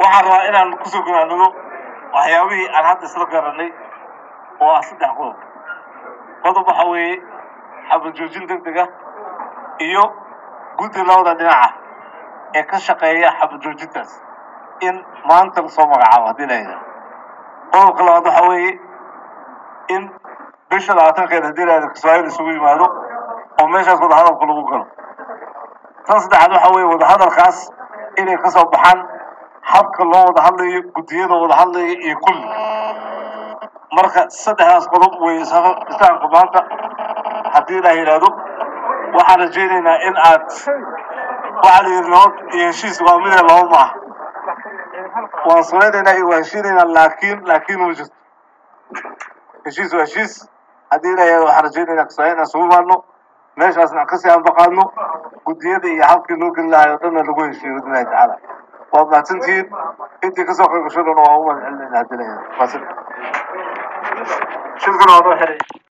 waxaan rabaa inaan kusoo gonaanado waxyaabihii aan hadda isla garanay oo ah saddex qodob qodob waxa weeye xabad joojin deg deg ah iyo guddi labada dhinaca ee ka shaqeeya xabad joojintaas in maanta lasoo magacaabo haddii la yidhaha qodobka labaad waxa weeye in bisha labaatankeeda haddii la yidhahdo kismaayiil isugu yimaado oo meeshaas wadahadalku lagu galo tan saddexaad waxa weeye wadahadalkaas inay ka soo baxaan habka loo wada hadlayo guddiyada wada hadlaya iyo kulli marka saddexdaas qodob wey islaamka maanta haddii la yidhaahdo waxaan rajaynaynaa in aad waxaa la yidhi nabad iyo heshiis waa midee laba maaha waan samaynaynaa iyo waa heshiinaynaa laakiin laakiin uma jirto heshiis waa heshiis haddii la yidhahdo waxaan rajaynaynaa kismaayiil inaan isugu imaadno meeshaasna aan kasii anbaqaadno guddiyada iyo habkii loo geli lahaay oo dhanna lagu heshiiyo biidnillahi tacaala waa mahadsantihiin intii kasoo qayb gasho dhan waa u mahad celinayna haddii la yidhahdo mahadsan shirkuna waa noo xiray